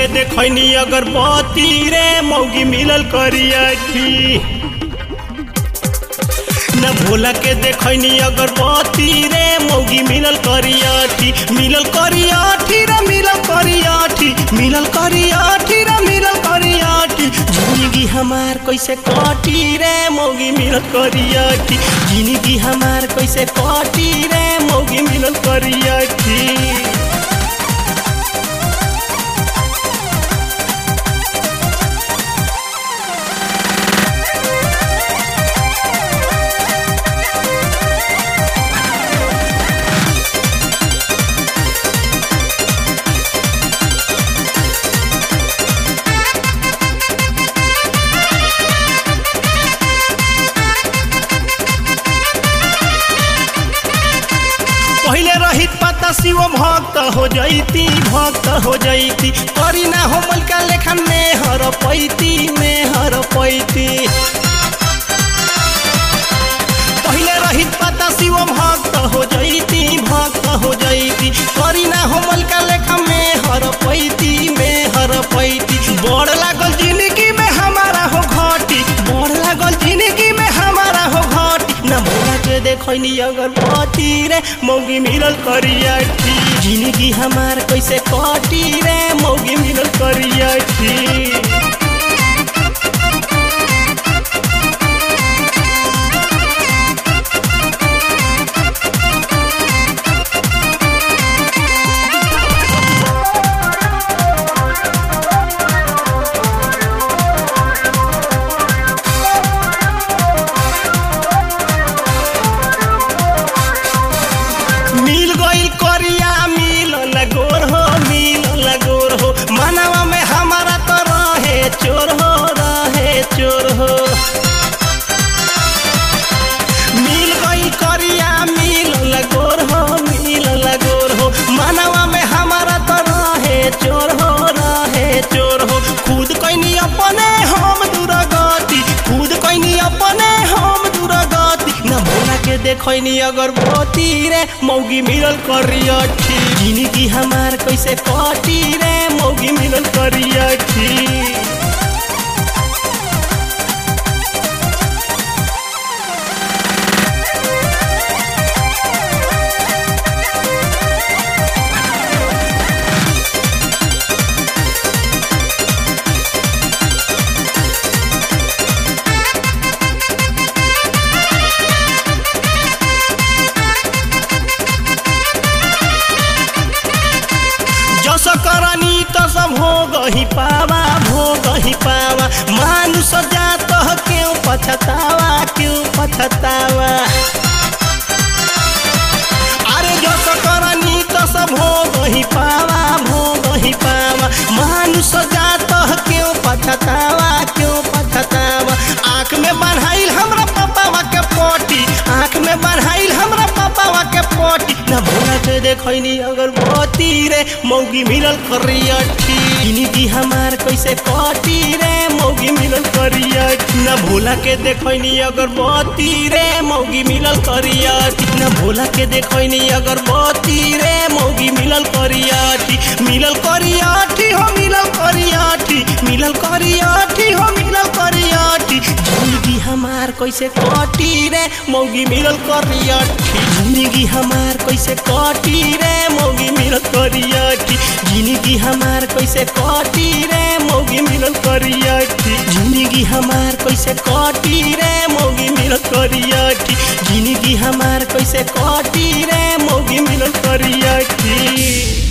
देखनी अगरबत्ती रे मौगी मिलल करियठी न भोला के देखनी अगरबत्ती रे मौगी मिलल करियठी मिलल करियठी रे मिलल करियठी मिलल करियठी रे मिलल करियठी जिंदगी हमार कैसे कटी रे मौगी मिलल करियठी जिंदगी हमार कैसे कटी रे मौगी मिलल करियठी पहले रहित पता शिव भक्त हो जैती भक्त हो जैती करी ना हो मलका लेखन में हर पैती में हर पैती पहले रहित पता शिव भक्त हो जैती भक्त हो जैती करी ना हो मलका लेखन में हर पैती में हर पैती बड़ लागल जिंदगी में हमारा हो घटी बड़ लागल जिंदगी में हमारा हो घटी ना भोला के देखनी अगरबत्ती रे मौगी मिलल करियठी जिंदगी हमार कैसे कटी रे मौगी मिलल करियठी मिल गईल करिया मिल लगोर हो मिल लगोर हो मनवा में हमारा तो रहे चोर हो रहे चोर हो मिल गईल करिया मिल लगोर हो मिल लगोर हो मनवा में हमारा तो रहे चोर हो रहे चोर हो खुद कैनी अपने हम दुर्गति खुद कैनी अपने हम दुर्गति न भोला के देखनी अगरबत्ती रे मौगी मिलल करियठी जिंदगी हमार कैसे कटी रे मौगी मिलल करियठी जस करनी तस भोग ही पावा भोग ही पावा मानुष जात क्यों पछतावा क्यों पछतावा अरे जस करनी तस भोग ही पावा भोग ही पावा मानुष जात क्यों पछतावा क्यों पछतावा आँख में बढ़ाइल हमरा पापावा के पोटी आँख में बढ़ाइल हमरा पापावा के पोटी न भोला के देखनी अगरबत्ती रे मौगी मिलल करियठी जिंदगी हमार कैसे कटी रे मौगी मिलल करियठी न भोला के देखनी अगरबत्ती रे मौगी मिलल करियठी न भोला के देखनी अगरबत्ती रे मौगी मिलल करियठी मिलल करियठी हो मिलल करियठी मिलल करियठी हो मिलल करियठी जिंदगी हमार कैसे कटी रे मौगी मिलल करियठी जिंदगी हमार कैसे कटी रे मौगी मिलल करियठी जिंदगी हमार कैसे कटी रे मौगी मिलल करियठी जिंदगी हमार कैसे कटी रे मौगी मिलल करियठी जिंदगी हमार कैसे कटी रे मौगी मिलल करियठी